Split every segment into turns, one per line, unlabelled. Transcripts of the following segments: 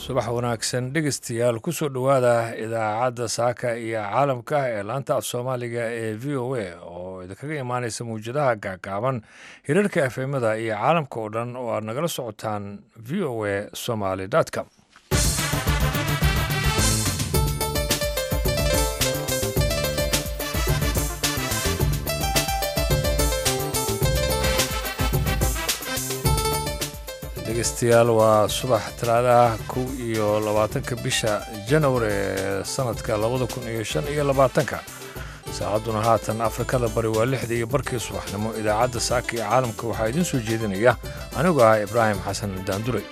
subax wanaagsan dhegeystayaal kusoo dhowaada idaacadda saaka iyo caalamka ee laanta af soomaaliga ee v o a oo idinkaga imaaneysa mawjadaha gaagaaban hirarka efemada iyo caalamka oo dhan oo aad nagala socotaan v o a somaly com dhegeystayaal waa subax talaadaha kow iyo labaatanka bisha janawari ee sanadka labada kun iyo shan iyo labaatanka saacadduna haatan afrikada bari waa lixda iyo barkii subaxnimo idaacadda saaka iyo caalamka waxaa idiin soo jeedinaya anigu ah ibraahim xasan daanduray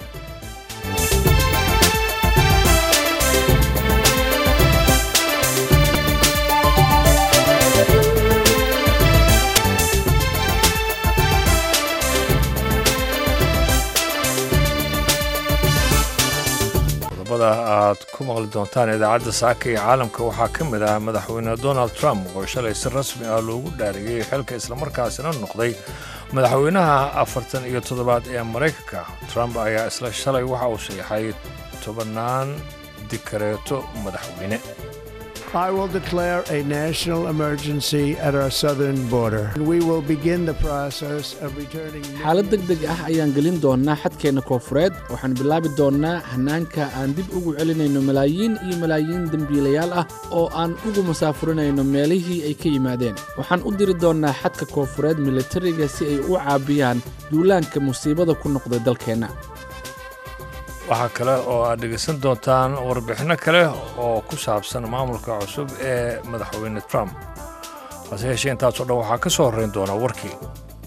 aad ku maqli doontaan idaacadda saaka iyo caalamka waxaa ka mid ah madaxweyne donald trump oo shalay si rasmi ah loogu dhaariyey xilka islamarkaasina noqday madaxweynaha afartan iyo toddobaad ee maraykanka trump ayaa isla shalay waxa uu saxay tobannaan dikareeto madaxweyne
I will declare a national emergency at our southern border. We will begin the process of returning.
xaalad deg deg ah ayaan gelin doonnaa xadkeenna koonfureed waxaan bilaabi doonnaa hannaanka aan dib ugu celinayno malaayiin iyo malaayiin dembiilayaal ah oo aan ugu masaafurinayno meelihii ay ka yimaadeen waxaan u diri doonnaa xadka koonfureed militariga si ay u caabiyaan duulaanka musiibada ku noqday dalkeenna
waxaa kale oo aad dhegaysan doontaan warbixinno kale oo ku saabsan maamulka cusub ee madaxweyne trump hase yeeshee intaasoo dhan waxaa ka soo horrayn doona warkii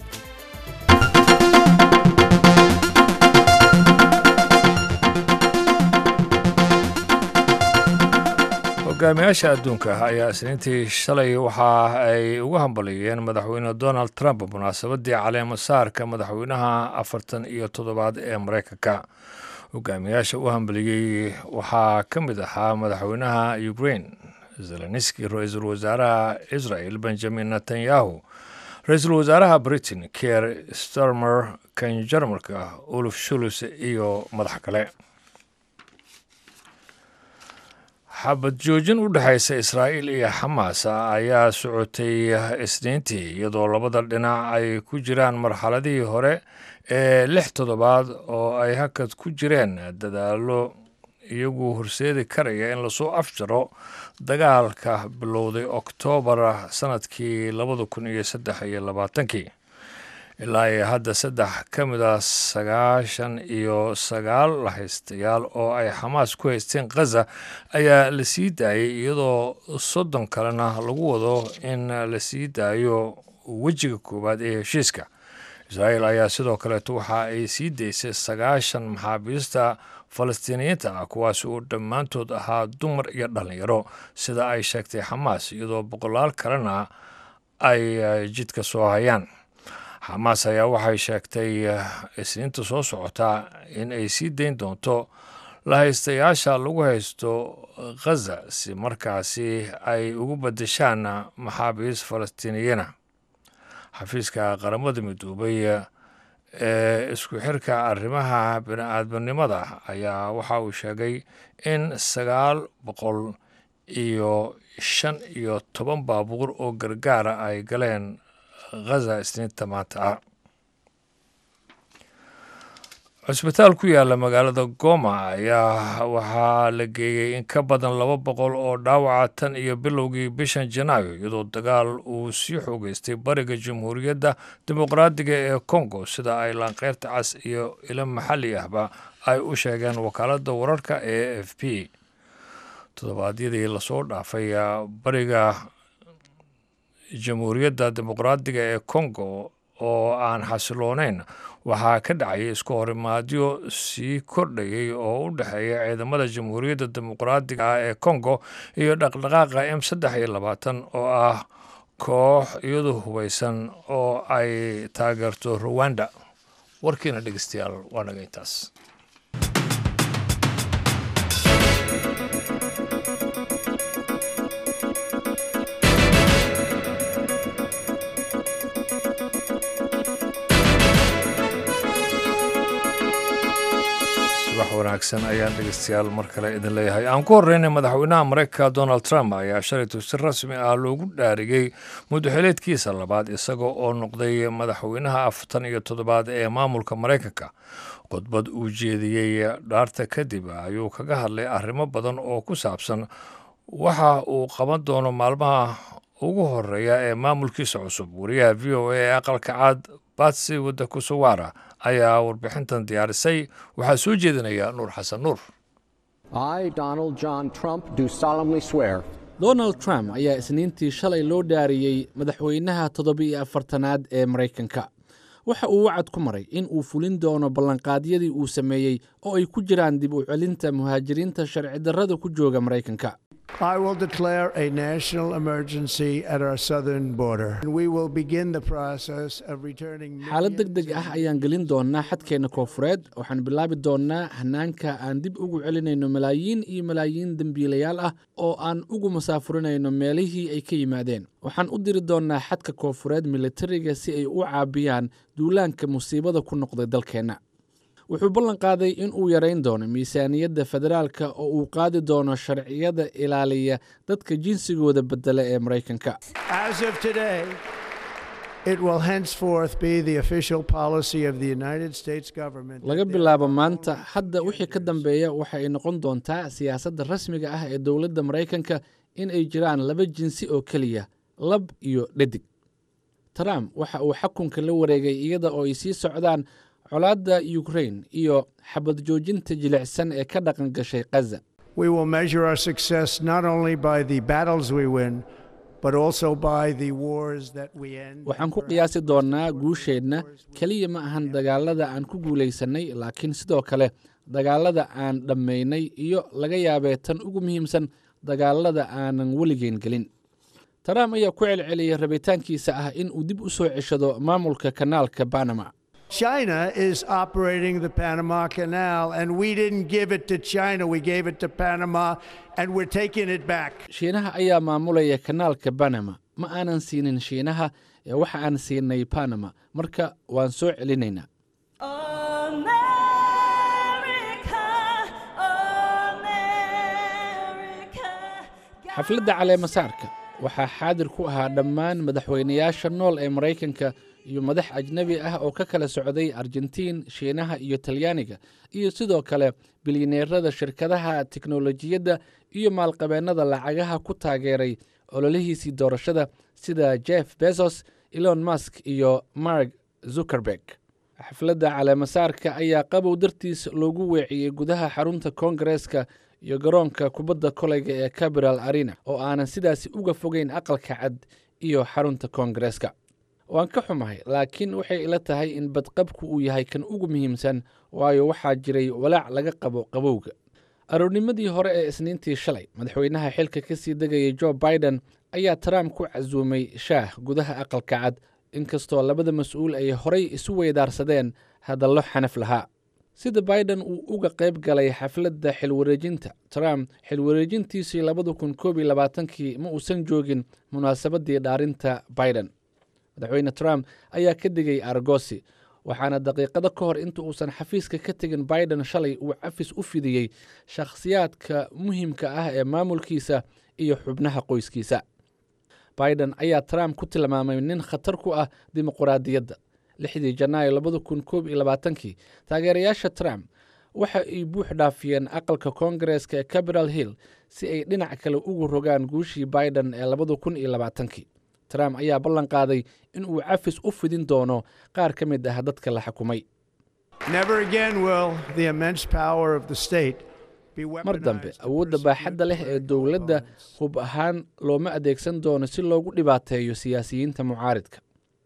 hogaamiyaasha adduunka ayaa isniintii shalay waxa ay ugu hambaliyeen madaxweyne donald trump munaasabaddii caleema saarka madaxweynaha afartan iyo toddobaad ee maraykanka hogaamiyaasha u hambaliyey waxaa ka mid ahaa madaxweynaha ukrain zelenski ra-iisul wasaaraha israel benjamin netanyahu ra-iisul wasaaraha britain kier starmer kan jarmalka uluf shulus iyo madax kale xabad joojin u dhexaysa israa'iil iyo xamaas ayaa socotay isniintii iyadoo labada dhinac ay ku jiraan marxaladihii hore ee lix toddobaad oo ay hakad ku jireen dadaallo iyagu horseedi karaya in lasoo afjaro dagaalka bilowday oktoobar sanadkii labada kun iyo saddex iyo labaatankii ilaa iyo hadda saddex ka mid a sagaashan iyo sagaal lahaystayaal oo ay xamaas ku haysteen khaza ayaa la sii daayay iyadoo soddon kalena lagu wado in la sii daayo wejiga koowaad ee heshiiska israa'iil ayaa sidoo kaleeto waxa ay sii daysay sagaashan maxaabiista falastiiniyiinta ah kuwaas oo dhammaantood ahaa dumar iyo dhallinyaro sida ay sheegtay xamaas iyadoo boqolaal kalena ay jidka soo hayaan xamaas ayaa waxay sheegtay isniinta soo socotaa in ay sii dayn doonto lahaystayaasha lagu haysto khaza si markaasi ay ugu badashaan maxaabiis falastiiniyana xafiiska qaramada midoobay ee isku xirka arrimaha bini-aadminimada ayaa waxa uu sheegay in sagaal boqol iyo shan iyo toban baabuur oo gargaara ay galeen khaza isniinta maanta ah cusbitaal ku yaala magaalada goma ayaa waxaa la geeyey in ka badan laba boqol oo dhaawaca tan iyo bilowgii bishan janaayo iyadoo dagaal uu sii xoogeystay bariga jamhuuriyadda dimuqraadiga ee kongo sida ay laanqeyrta cas iyo ilo maxalli ahba ay u sheegeen wakaaladda wararka ee f p toddobaadyadii lasoo dhaafay bariga jamhuuriyadda dimuqraadiga ee kongo oo aan xasiloonayn waxaa ka dhacayay isku horimaadyo sii kordhayay oo u dhexeeya ciidamada jamhuuriyadda dimuqraadiga ah ee kongo iyo dhaqdhaqaaqa m saddex iyo labaatan oo ah koox iyadu hubaysan oo ay taageerto ruwanda warkiina dhegeystayaal waa naga intaas subax wanaagsan ayaan dhegeystayaal mar kale idin leeyahay aan ku horreynay madaxweynaha maraykanka donald trump ayaa shalaytu si rasmi ah loogu dhaarigay muddaxileedkiisa labaad isaga oo noqday madaxweynaha afartan iyo toddobaad ee maamulka maraykanka khudbad uu jeediyey dhaarta kadib ayuu kaga hadlay arrimo badan oo ku saabsan waxa uu qaban doono maalmaha ugu horeeya ee maamulkiisa cusub wariyaha v o a ee aqalka caad batsi wadda kusuwaara ayaa warbixintan diyaarisay waxaa soo jeedinaya nuur xasan nuur
donald trump ayaa isniintii shalay loo dhaariyey madaxweynaha toddobiiyo afartanaad ee maraykanka waxa uu wacad ku maray in uu fulin doono ballanqaadyadii uu sameeyey oo ay ku jiraan dib u celinta muhaajiriinta sharci darrada ku jooga maraykanka
I will declare a national emergency at our southern border. We will begin the process of returning.
xaalad deg deg ah ayaan gelin doonnaa xadkeenna koofureed waxaan bilaabi doonnaa hanaanka aan dib ugu celinayno malaayiin iyo malaayiin dembiilayaal ah oo aan ugu masaafurinayno meelihii ay ka yimaadeen waxaan u diri doonnaa xadka koofureed militariga si ay u caabiyaan duulaanka musiibada ku noqday dalkeenna wuxuu ballan qaaday in uu yarayn doono miisaaniyadda federaalka oo uu qaadi doono sharciyada ilaaliya dadka jinsigooda beddela ee maraykanka
As of today, it will henceforth be the official policy of the United States government.
laga bilaabo maanta hadda wixii ka dambeeya waxa ay noqon doontaa siyaasadda rasmiga ah ee dowladda maraykanka in ay jiraan laba jinsi oo keliya lab iyo dhadig trump waxa uu xakunka la wareegay iyada oo ay sii socdaan colaadda ukrain iyo xabad joojinta jilicsan ee ka dhaqan gashay khaza
We will measure our success not only by the battles we win, but also by the wars that we end.
waxaan ku qiyaasi doonnaa guusheenna keliya ma ahan dagaalada aan ku guulaysannay laakiin sidoo kale dagaalada aan dhammaynay iyo laga yaabee tan ugu muhiimsan dagaalada aanan weligeen gelin trump ayaa ku celceliyay rabitaankiisa ah in uu dib u soo ceshado maamulka kanaalka banama
China is operating the Panama Canal, and we didn't give it to China. We gave it to Panama, and we're taking it back.
shiinaha ayaa maamulaya kanaalka banama ma aanan siinin shiinaha ee waxa aan siinay banama marka waan soo celinaynaa xafladda caleemasaarka waxaa xaadir ku ahaa dhammaan madaxweynayaasha nool ee maraykanka iyo madax ajnebi ah oo ka kala socday argentiin shiinaha iyo talyaaniga iyo sidoo kale bilyaneerada shirkadaha tiknolojiyadda iyo maalqabeennada lacagaha ku taageeray ololihiisii doorashada sida jeff bezos elon musk iyo mark zuckerberg xafladda caleemasaarka ayaa qabow dartiis loogu weeciyey gudaha xarunta koongareeska iyo garoonka kubadda koleyga ee capital arena oo aanan sidaasi uga fogeyn aqalka cad iyo xarunta koongareeska waan ka xumahay laakiin waxay ila tahay in badqabku uu yahay kan ugu muhiimsan waayo waxaa jiray walaac laga qabo qabowga aroornimadii hore ee isniintii shalay madaxweynaha xilka ka sii degayay jo biden ayaa trump ku casuumay shaah gudaha aqalka cad inkastoo labada mas-uul ay horay isu weydaarsadeen hadallo xanaf lahaa sida biden uu uga qayb galay xafladda xilwareejinta trump xilwareejintiisii labada kun koob iyo labaatankii ma uusan joogin munaasabaddii dhaarinta biden madaxweyne trump ayaa ka digay argosi waxaana daqiiqado ka hor inta uusan xafiiska ka tegin biden shalay uu cafis u fidiyey shakhsiyaadka muhiimka ah ee maamulkiisa iyo xubnaha qoyskiisa biden ayaa trump ku tilmaamay nin khatar ku ah dimuquraadiyadda lixdii janaayo labada kun koob iyo labaatankii taageerayaasha trump waxa ay buux dhaafiyeen aqalka koongareeska ee capital hill si ay dhinac kale ugu rogaan guushii biden ee labada kun iyo labaatankii trump ayaa ballan qaaday in uu cafis u fidin doono qaar ka mid ah dadka la xukumay
Never again will the immense power of the state be
mar dambe
weaponized to
awoodda baaxadda leh ee dowladda hub ahaan looma adeegsan doono si loogu dhibaateeyo siyaasiyiinta mucaaridka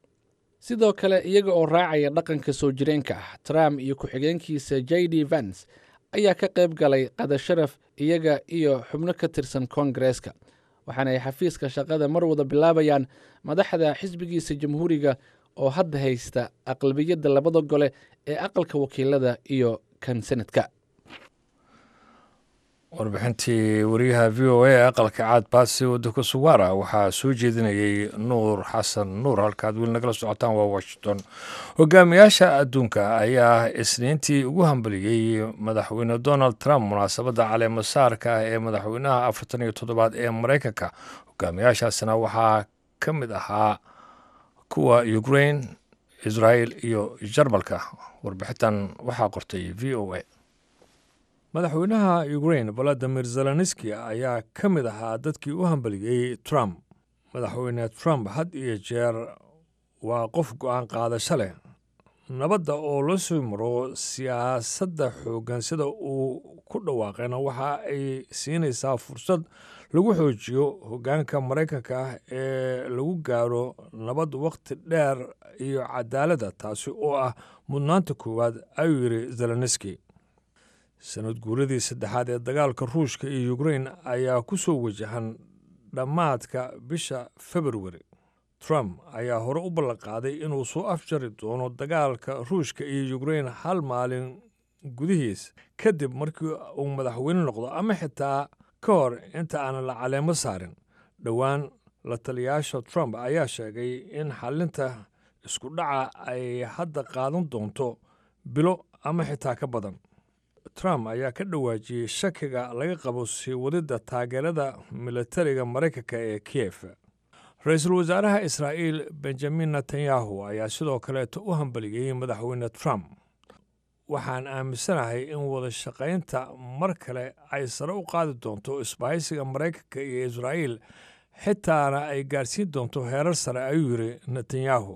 sidoo kale iyaga oo raacaya dhaqanka soo jireenka ah trump iyo ku-xigeenkiisa j d vance ayaa ka qayb galay qada sharaf iyaga iyo xubno ka tirsan koongareeska waxaana ay xafiiska shaqada mar wada bilaabayaan madaxda xisbigiisa jamhuuriga oo hadda haysta aqlabiyadda labada gole ee aqalka wakiilada iyo kan senadka
warbixintii wariyaha v o a ee aqalka caad baasi waddanka suwaara waxaa soo jeedinayay nuur xasan nuur halkaad weli nagala socotaan waa washington hogaamiyaasha adduunka ayaa isniintii ugu hambaliyey madaxweyne donald trump munaasabadda caleemasaarka ah ee madaxweynaha afartan iyo toddobaad ee maraykanka hogaamiyaashaasina waxaa ka mid ahaa kuwa ukraine israel iyo jarmalka warbixintan waxaa qortay v o a madaxweynaha ukraine valadimir zelenski ayaa ka mid ahaa dadkii u hambaliyey trump madaxweyne trump had iyo jeer waa qof go-aan qaadasho leh nabadda oo la soo maro siyaasadda xooggan sida uu ku dhawaaqayna waxa ay siinaysaa fursad lagu xoojiyo hoggaanka maraykanka ah ee lagu gaaro nabad wakhti dheer iyo cadaaladda taasi oo ah mudnaanta koowaad ayuu yidhi zelenski sanad guuradii saddexaad ee dagaalka ruushka iyo ukrain ayaa ku soo wajahan dhammaadka bisha februari trump ayaa hore u ballanqaaday inuu soo afjari doono dagaalka ruushka iyo ukrain hal maalin gudihiis kadib markii uu madaxweyne noqdo ama xitaa ka hor inta aanan la caleemo saarin dhowaan la taliyaasha trump ayaa sheegay in xalinta isku dhaca ay hadda qaadan doonto bilo ama xitaa ka badan trump ayaa ka dhawaajiyey shakiga laga qabo sii wadidda taageerada militariga maraykanka ee kiyef ra-iisul wasaaraha israa'iil benjamin netanyahu ayaa sidoo kaleeto u hambaliyey madaxweyne trump waxaan aaminsanahay in wada shaqaynta mar kale ay sare u qaadi doonto isbahaysiga maraykanka iyo israa'iil xitaana ay gaarsiin doonto heerar sare ayuu yidhi netanyahu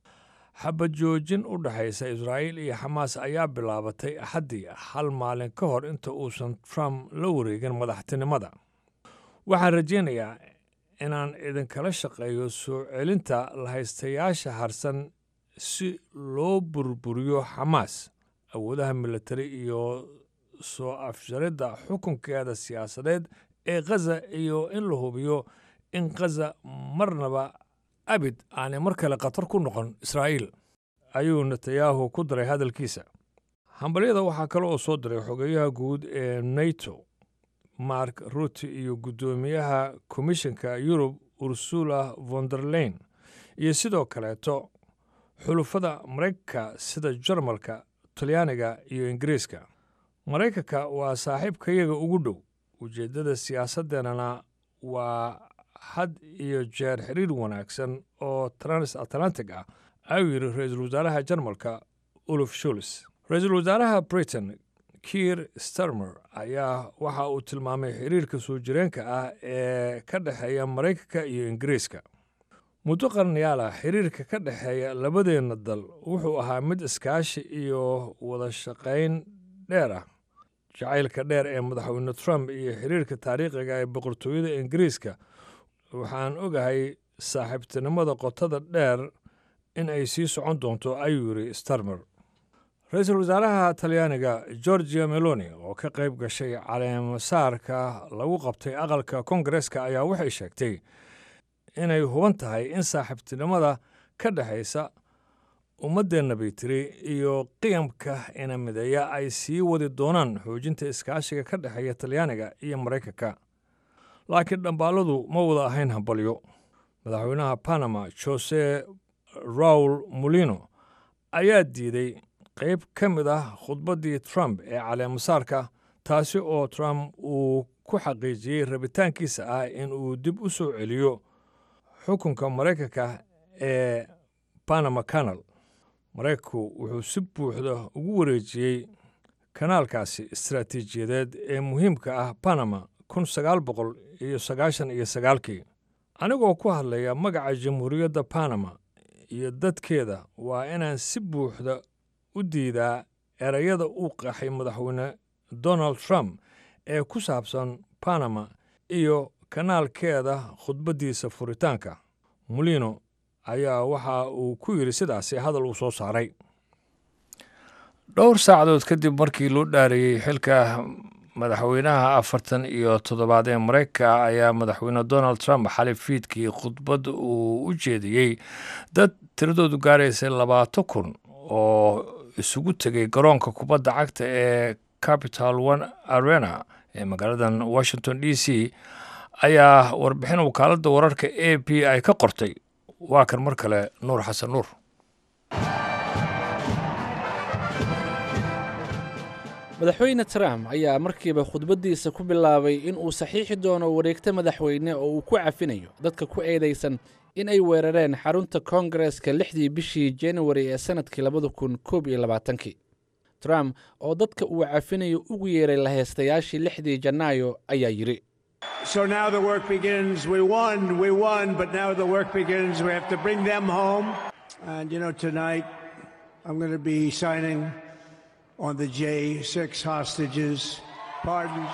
xabad joojin u dhexaysa israa'iil iyo xamaas ayaa bilaabatay axaddii hal maalin ka hor inta uusan trump la wareegin madaxtinimada waxaan rajaynayaa inaan idinkala shaqeeyo soo celinta lahaystayaasha harsan si loo burburiyo xamaas awoodaha militari iyo soo afjaridda xukunkeeda siyaasadeed ee khaza iyo in la hubiyo in khaza marnaba abid aanay mar kale khatar ku noqon israa'iil ayuu netanyahu ku daray hadalkiisa hambalyada waxaa kale oo soo diray xogeeyaha guud ee nato mark rutte iyo guddoomiyaha komishanka yurub ursula vonderlein iyo sidoo kaleeto xulufada maraykanka sida jarmalka talyaaniga iyo ingiriiska maraykanka waa saaxiibkayaga ugu dhow ujeeddada siyaasaddeenana waa had iyo jeer xiriir wanaagsan oo trans atlantic ah ayuu yidhi ra-iisul wasaaraha jarmalka uluf shuls ra-iisul wasaaraha britain kiir starmer ayaa waxa uu tilmaamay xiriirka soo jireenka ah ee ka dhexeeya maraykanka iyo ingiriiska muddo qarnayaal ah xiriirka ka dhexeeya labadeenna dal wuxuu ahaa mid iskaashi iyo wada shaqayn dheer ah jacaylka dheer ee madaxweyne trump iyo xiriirka taariikhiga ee boqortooyada ingiriiska waxaan ogahay saaxiibtinimada qotada dheer in ay sii socon doonto ayuu yidhi starmer ra-iisul wasaaraha talyaaniga georgia meloni oo ka qayb gashay caleemasaarka lagu qabtay aqalka kongareska ayaa waxay sheegtay inay huban tahay in saaxiibtinimada ka dhexaysa ummaddeenna bay tiri iyo qiyamka ina mideeya ay sii wadi doonaan xoojinta iskaashiga ka dhexeeya talyaaniga iyo maraykanka laakiin dhambaaladu ma wada ahayn hambalyo madaxweynaha panama jose raul molino ayaa diiday qayb ka mid ah khudbaddii trump ee caleemasaarka taasi oo trump uu ku xaqiijiyey rabitaankiisa ah in uu dib u soo celiyo xukunka maraykanka ee panama canal maraykanku wuxuu si buuxda ugu wareejiyey kanaalkaasi istaraatiijiyadeed ee muhiimka ah panama kun sagaal boqol iyo sagaashan iyo sagaalkii anigoo ku hadlaya magaca jamhuuriyadda panama iyo dadkeeda waa inaan si buuxda u diidaa erayada uu qaxay madaxweyne donald trump ee ku saabsan panama iyo kanaalkeeda khudbaddiisa furitaanka molino ayaa waxa uu ku yidhi sidaasi hadal uu soo saaray dhowr saacadood kadib markii loo dhaariyey xilka madaxweynaha afartan iyo toddobaad ee maraykanka ayaa madaxweyne donald trump xalay fiidkii khudbad uu u jeediyey dad tiradoodu gaaraysay labaato kun oo isugu tegay garoonka kubadda cagta ee capital one arena ee magaaladan washington d c ayaa warbixin wakaaladda wararka a p ay ka qortay waa kan mar kale nuur xasan nuur
madaxweyne trump ayaa markiiba khudbaddiisa ku bilaabay in uu saxiixi doono wareegto madaxweyne oo uu ku cafinayo dadka ku eedaysan in ay weerareen xarunta koongareska lixdii bishii januari ee sannadkii labada kun koob iyo labaatankii trump oo dadka uu cafinayo ugu yeeray laheystayaashii lixdii janaayo ayaa yidhi
So now the work begins. We won, we won, but now the work begins. We have to bring them home. And you know, tonight I'm going to be signing on the J6 hostages, pardons.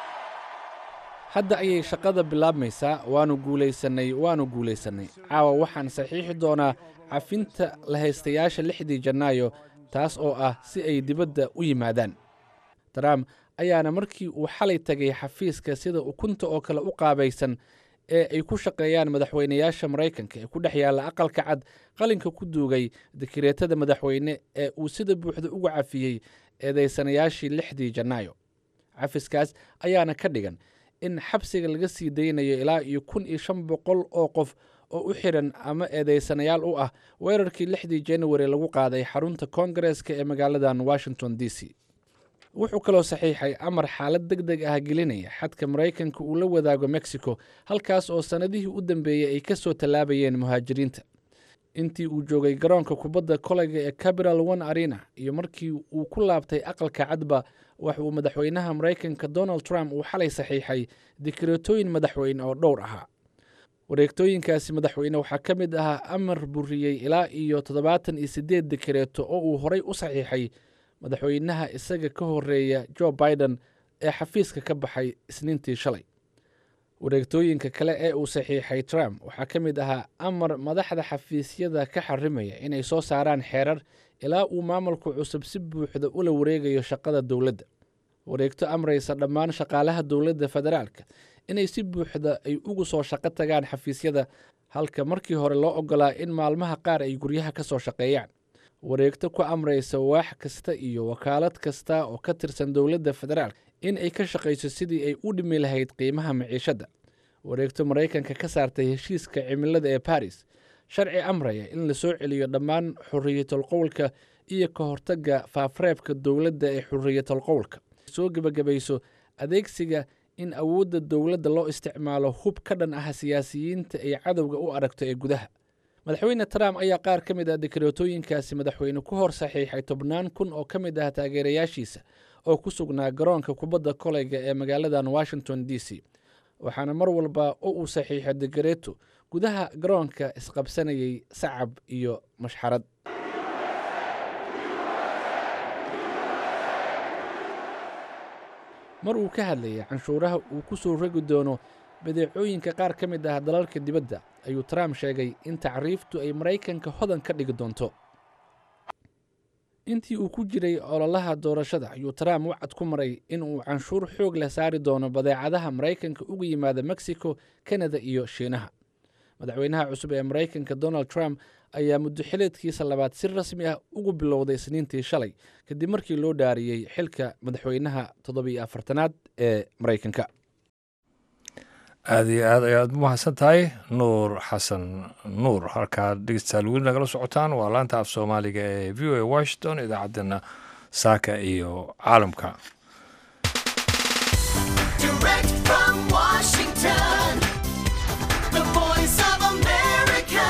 hadda ayay shaqada bilaabmaysaa waannu guulaysannay waannu guulaysannay caawa waxaan saxiixi doonaa cafinta lahaystayaasha lixdii janaayo taas oo ah si ay dibadda u yimaadaan trump ayaana markii uu xalay tegay xafiiska sida ukunta oo kale u qaabaysan ee ay ku shaqeeyaan madaxweynayaasha maraykanka ee ku dhex yaalla aqalka cad qalinka ku duugay dikireetada madaxweyne ee uu sida buuxda uga cafiyey eedaysanayaashii lixdii janaayo cafiskaas ayaana ka dhigan in xabsiga laga sii daynayo ilaa iyo kun iyo shan boqol oo qof oo u xiran ama eedaysanayaal u ah weerarkii lixdii januari lagu qaaday xarunta koongareska ee magaaladan washington d c wuxuu kaloo saxiixay amar xaalad deg deg ah gelinaya xadka maraykanka uu la wadaago mexico halkaas oo sannadihii u dambeeyey ay ka soo tallaabayeen muhaajiriinta intii uu joogay garoonka kubadda kolayga ee capital one arena iyo markii uu ku laabtay aqalka cadba waxa uu madaxweynaha maraykanka donald trump uu xalay saxiixay dikireetooyin madaxweyne oo dhowr ahaa wareegtooyinkaasi madaxweyne waxaa ka mid ahaa amar buriyey ilaa iyo toddobaatan iyo siddeed dikireeto oo uu horay u saxiixay madaxweynaha isaga ka horeeya jo biden ee xafiiska ka baxay isniintii shalay wareegtooyinka kale ee uu saxiixay trump waxaa ka mid ahaa amar madaxda xafiisyada ka xarimaya inay soo saaraan xeerar ilaa uu maamulku cusub si buuxda ula wareegayo shaqada dowladda wareegto amraysa dhammaan shaqaalaha dowladda federaalka inay si buuxda ay ugu soo shaqo tagaan xafiisyada halka markii hore loo ogolaa in maalmaha qaar ay guryaha ka soo shaqeeyaan wareegto ku amraysa waax kasta iyo wakaalad kasta oo ka tirsan dowladda federaalk in ay ka shaqayso sidii ay u dhimi lahayd qiimaha maciishadda wareegto maraykanka ka saartay heshiiska cimilada ee baris sharci amraya in la soo celiyo dhammaan xuriyatul qowlka iyo ka hortagga faafreebka dowladda ee xuriyatul qowlka soo gebagabayso adeegsiga in awoodda dowladda loo isticmaalo hub ka dhan ah siyaasiyiinta ay cadowga u aragto ee gudaha madaxweyne trump ayaa qaar ka mid ah dikreetooyinkaasi madaxweyne ku hor saxiixay tobnaan kun oo ka mid ah taageerayaashiisa oo ku sugnaa garoonka kubadda koleyga ee magaaladan washington d c waxaana mar walba oo uu saxiixo dikreeto gudaha garoonka isqabsanayay sacab iyo mashxarad mar uu ka hadlayay canshuuraha uu ku soo rogi doono badeecooyinka qaar ka mid ah dalalka dibadda ayuu trump sheegay in tacriiftu ay maraykanka hodan ka dhigi doonto intii uu ku jiray ololaha doorashada ayuu trump wacad ku maray in uu canshuur xoog leh saari doono badeecadaha maraykanka uga yimaada mexico kanada iyo shiinaha madaxweynaha cusub ee maraykanka donald trump ayaa muddo xileedkiisa labaad si rasmi ah ugu bilowday isniintii shalay kadib markii loo dhaariyey xilka madaxweynaha toddobiyo afartanaad ee maraykanka
aada iyo aad ayaad umahadsan tahay nuur xasan nuur halkaad dhegeystayaal weli nagala socotaan waa laanta af soomaaliga ee v o a washington idaacaddeenna saaka iyo caalamka
Direct from Washington, the voice of America,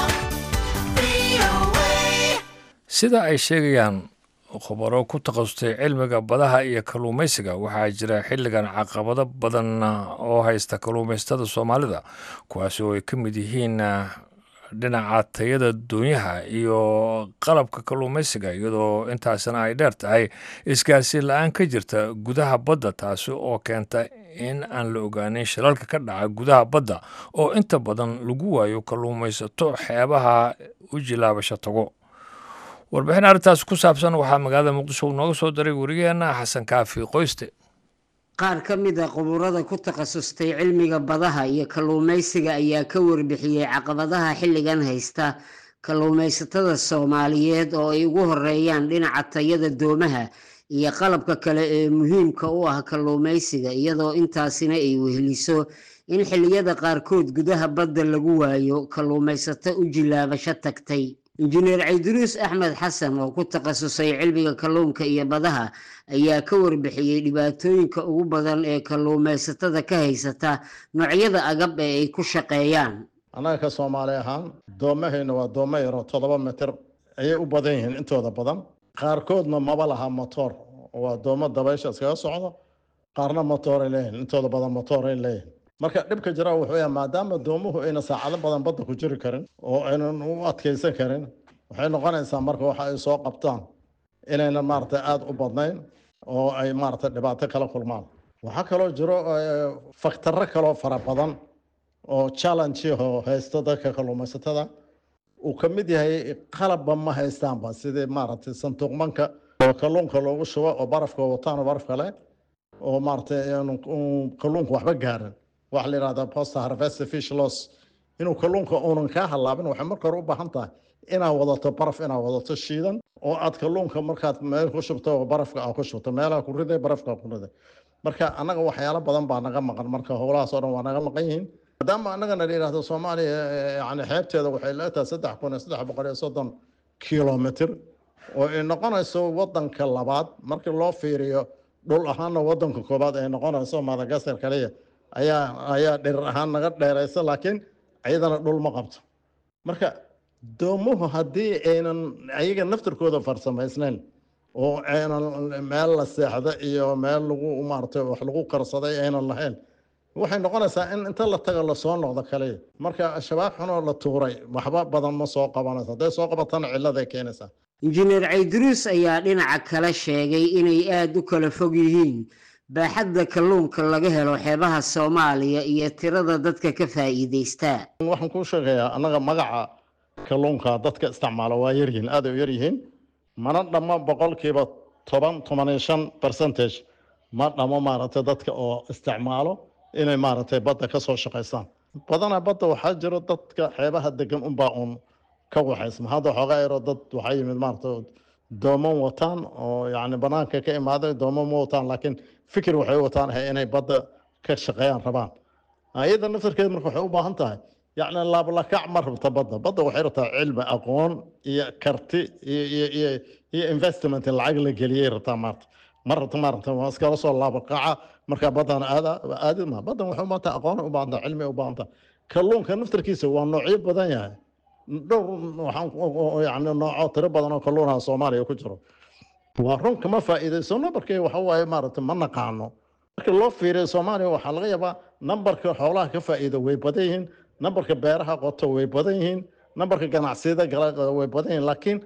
VOA.
sida ay sheegayaan khubaro ku takhasustay cilmiga badaha iyo kalluumaysiga waxaa jira xilligan caqabado badan oo haysta kalluumaystada soomaalida kuwaasi oo ay ka mid yihiin dhinaca tayada doonyaha iyo qalabka kalluumaysiga iyadoo intaasina ay dheer tahay isgaarsiin la-aan ka jirta gudaha badda taasi oo keenta in aan la ogaanin shilalka ka dhaca gudaha badda oo inta badan lagu waayo kalluumaysato xeebaha u jilaabasho tago warbixin arrintaas ku saabsan waxaa magaalada muqdisho uu nooga soo diray werigeena xasan kaafi qoyste
qaar ka mid a khuburada ku takhasustay cilmiga badaha iyo kalluumaysiga ayaa ka warbixiyey caqabadaha xilligan haysta kalluumaysatada soomaaliyeed oo ay ugu horeeyaan dhinaca tayada doomaha iyo qalabka kale ee muhiimka u ah kalluumaysiga iyadoo intaasina ay weheliso in xilliyada qaarkood gudaha badda lagu waayo kalluumaysato u jilaabasho tagtay injineer cayduruus axmed xasan oo ku takhasusay cilmiga kalluunka iyo badaha ayaa ka warbixiyey dhibaatooyinka ugu badan ee kalluumaysatada ka haysata noocyada agab ee ay ku shaqeeyaan
annaga ka soomaali ahaan doomahayna waa doomo yaroo toddoba mitir ayay u badan yihiin intooda badan qaarkoodna maba laha motoor waa doomo dabaysha iskaga socdo qaarna motooray leeyihin intooda badan motooray leeyihin marka dhibka jira wuxuu yahay maadaama doomuhu ayna saacado badan badda ku jiri karin oo aynan u adkeysan karin waxay noqonaysaa marka waxa ay soo qabtaan inaynan maaragtay aada u badnayn oo ay maaragtay dhibaato kala kulmaan waxaa kaloo jiro faktarro kaloo fara badan oo challenge oo haysto dadka kalluumaysatada uu ka mid yahay qalabba ma haystaanba sidii maaragtay santuuqmanka oo kalluunka loogu shubo oo barafka wataan oo baraf kale oo maaragtay kalluunka waxba gaarin waxa la yidhahdaa post harvest fish loss inuu kalluunka uunan kaa halaabin waxay marka hore u baahan tahay inaad wadato baraf inaad wadato shiidan oo aad kalluunka markaad meel ku shubto oo barafka aad ku shubto meelaha ku riday barafka ku riday marka annaga waxyaalo badan baa naga maqan marka howlahaas oo dhan waa naga maqan yihiin maadaama annagana la yidhahdo soomaaliya yani xeebteeda waxay leetahay saddex kun iyo saddex boqol iyo soddon kilomitr oo ay noqonayso wadanka labaad markii loo fiiriyo dhul ahaanna wadanka koobaad ay noqonayso madagaskar kaliya ayaa ayaa dhirir ahaan naga dheeraysa laakiin iyadana dhul ma qabto marka doomuhu haddii aynan ayaga naftirkooda farsamaysnayn oo aynan meel la seexda iyo meel lagu maaragtay wax lagu karsaday aynan lahayn waxay noqonaysaa in inta la tago lasoo noqdo kaliya marka shabaab xunoo la tuuray waxba badan ma soo qabanayso hadday soo qabatana cilladay keenaysaa
injineer cayduruus ayaa dhinaca kale sheegay inay aada u kala fog yihiin baaxadda kalluunka laga helo xeebaha soomaaliya iyo tirada dadka ka faa'iidaystaa
waxaan kuu sheegayaa annaga magaca kalluunka dadka isticmaala waa yaryihiin aad ay u yaryihiin mana dhammo boqolkiiba toban toban iyo shan percentage ma dhammo maaragtay dadka oo isticmaalo inay maaragtay badda ka soo shaqaystaan badanaa badda waxaa jiro dadka xeebaha degan unbaa uun ka waxaysma hadda xoogaa yaroo dad waxaa yimid maaragtay dooman wataan oo yacni banaanka ka imaaday dooman ma wataan laakiin fikir waxay u wataan ahay inay badda ka shaqeeyaan rabaan iyada naftarkeeda marka waxay u baahan tahay yacni laablakac ma rabta badda badda waxay rabtaa cilmi aqoon iyo karti iyo iyo iyo iyo investment in lacag la geliyay rabtaa maarta ma rabta maarata waa iskala soo laabakaca markaa baddan aada aadi ma baddan waxay u baahan tahay aqoon u baahan tahay cilmi u baahan tahay kalluunka naftarkiisa waa noocyo badan yahay dhowr waxaan yani nooco tiro badan oo kalluunaha soomaaliya ku jiro waa run kama faa'iidaysano markii waxa waaye maaragtay ma naqaano marka loo fiiriyo soomaaliya waxaa laga yaabaa nambarka xoolaha ka faa'iida way badan yihiin nambarka beeraha qoto way badan yihiin nambarka ganacsiyada gala way badan yihiin laakiin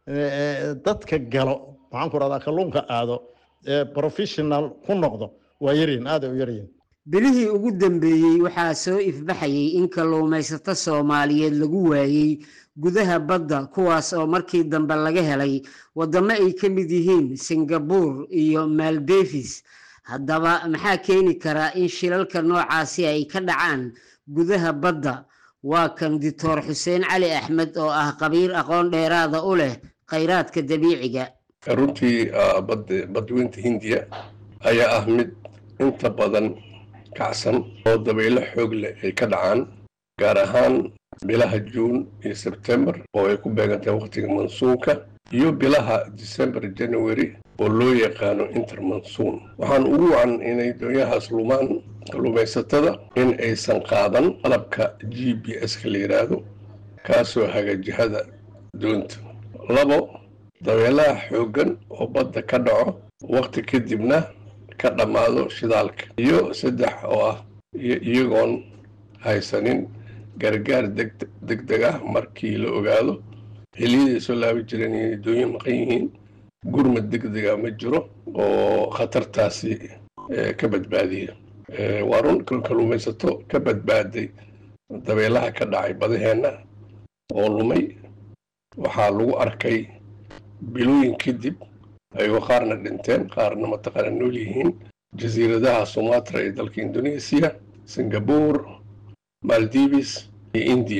dadka galo waxaan ku rahdaa kalluunka aado ee professional ku noqdo waa yaryihiin aad ay u yaryihiin
bilihii ugu dambeeyey waxaa soo ifbaxayay in kalluumaysato soomaaliyeed lagu waayey gudaha badda kuwaas oo markii dambe laga helay waddamo ay ka mid yihiin singabuur iyo maaldeefis haddaba maxaa keeni karaa in shilalka noocaasi ay ka dhacaan gudaha badda waa kan doctor xuseen cali axmed oo ah qabiir aqoon dheeraada u leh khayraadka dabiiciga
runtii badweynta hindiya ayaa ah mid inta badan kacsan oo dabaylo xoog leh ay ka dhacaan gaar ahaan bilaha juun iyo sebtembar oo ay ku beegantahay wakhtiga mansuunka iyo bilaha december january oo loo yaqaano intermansuun waxaan ugu wacan inay doonyahaas lumaan kalluumaysatada in aysan qaadan qalabka g b s-ka la yidhaahdo kaasoo haga jihada doonta labo dabeelaha xooggan oo badda ka dhaco wakhti kadibna ka dhammaado shidaalka iyo saddex oo ah iyagoon haysanin gargaar deg deg ah markii la ogaado xilliyaday soo laabi jireen inay doonya maqan yihiin gurmad deg dega ma jiro oo khatartaasi ka badbaadiya waa run kalluumaysato ka badbaaday dabeelaha ka dhacay badaheenna oo lumay waxaa lagu arkay bilooyin kadib ayagoo qaarna dhinteen qaarna mataqaana nool yihiin jasiiradaha sumatra ee dalka indonesia singapore maldives iyo india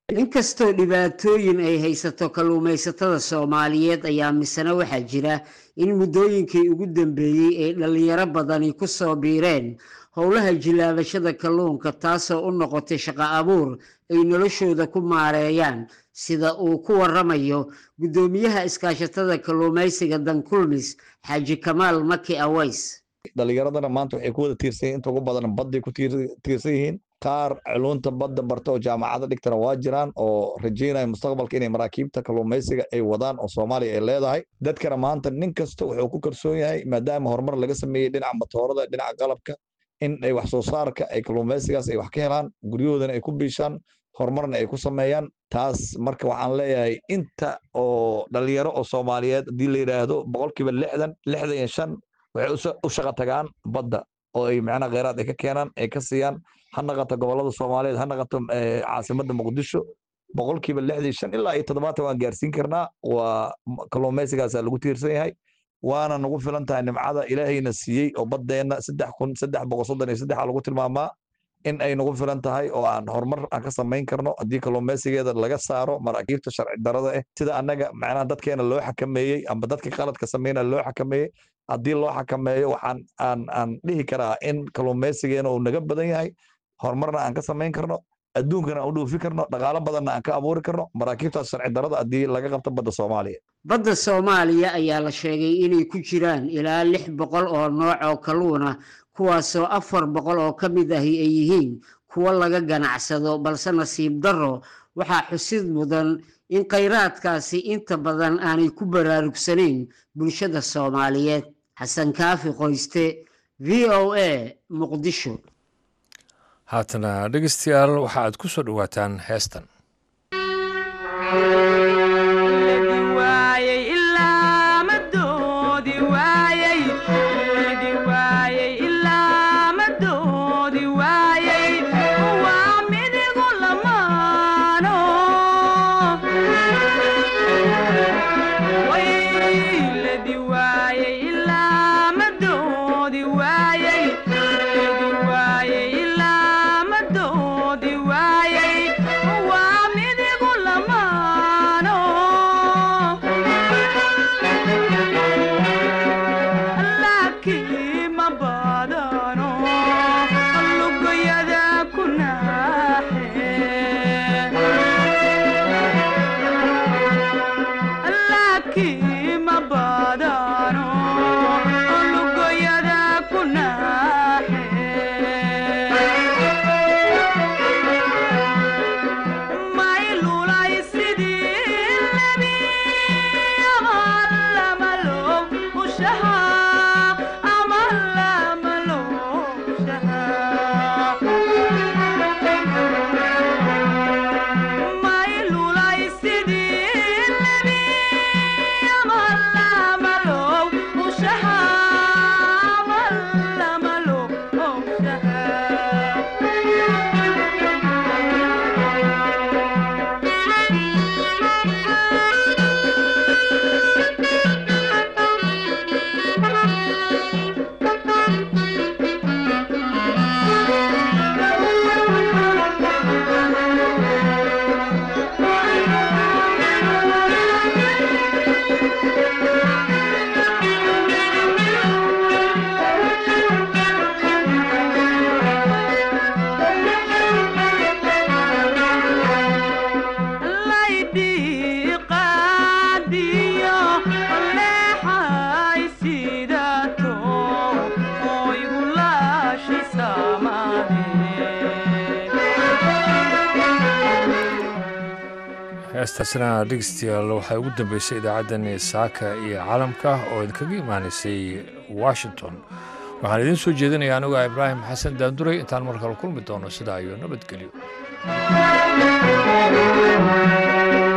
inkastoo dhibaatooyin ay haysato kalluumaysatada soomaaliyeed ayaa misena waxaa jira in muddooyinkii ugu dambeeyey ay dhallinyaro badani ku soo biireen howlaha jilaabashada kalluunka taasoo u noqotay shaqo abuur ay noloshooda ku maareeyaan sida uu ku waramayo guddoomiyaha iskaashatada kalluumaysiga dankulmis xaaji kamaal maki aways
dhalinyaradana maanta waxay ku wada tiirsan yihiin inta ugu badan badday ku tiir- tiirsan yihiin qaar culunta badda barta oo jaamacada dhigtana waa jiraan oo rajeynaya mustaqbalka inay maraakiibta kalluumaysiga ay wadaan oo soomaaliya ay leedahay dadkana maanta nin kasta wuxuu ku kalsoon yahay maadaama horumar laga sameeyey dhinaca matoorada dhinaca qalabka in ay wax soo saarka ay kalluumaysigaas ay wax ka helaan guryahoodana ay ku biishaan horumarna ay ku sameeyaan taas marka waxaan leeyahay inta oo dhalinyaro oo soomaaliyeed haddii la yidhaahdo boqolkiiba lixdan lixdan iyo shan waxay usa- u shaqo tagaan badda oo ay macnaha kheyraad ay ka keenaan ay ka siiyaan ha naqato gobolada soomaaliyeed ha naqato eh, caasimadda muqdisho boqolkiiba lixdan iyo shan ilaa iyo toddobaatan waan gaarsiin karnaa waa m- kalluumaysigaasaa lagu tiirsan yahay waana nagu filan tahay nimcada ilaahayna siiyey oo baddeenna saddex kun saddex boqol soddon iyo saddexa lagu tilmaamaa in ay nagu filan tahay oo aan horumar aan ka samayn karno haddii kalluumaysigeeda laga saaro maraakiibta sharci darada ah sida annaga macnaha dadkeena loo xakameeyey amba dadka qaladka sameynaya loo xakameeyey haddii loo xakameeyo waxaan aan aan dhihi karaa in kalluumaysigeena uu naga badan yahay horumarna aan ka samayn karno adduunkana aan u dhoofi karno dhaqaalo badanna aan ka abuuri karno maraakiibtaas sharci darada haddii laga qabto badda soomaaliya
badda soomaaliya ayaa la sheegay inay ku jiraan ilaa lix boqol oo nooc oo kalluun ah kuwaasoo afar boqol oo ka mid ahi ay yihiin kuwo laga ganacsado balse nasiib darro waxaa xusid mudan in khayraadkaasi inta badan aanay ku baraarugsanayn bulshada soomaaliyeed xasan kaafi qoyste v o a muqdisho
haatana dhegeystayaal waxa aad ku soo dhowaataan heestan heestaasina dhegeystayaal waxay ugu dambeysay idaacaddani saaka iyo caalamka oo idinkaga imaanaysay washington waxaan idiin soo jeedinaya anigu ah ibraahim xasan daanduray intaan mar kale kulmi doono sidaa iyo nabadgelyo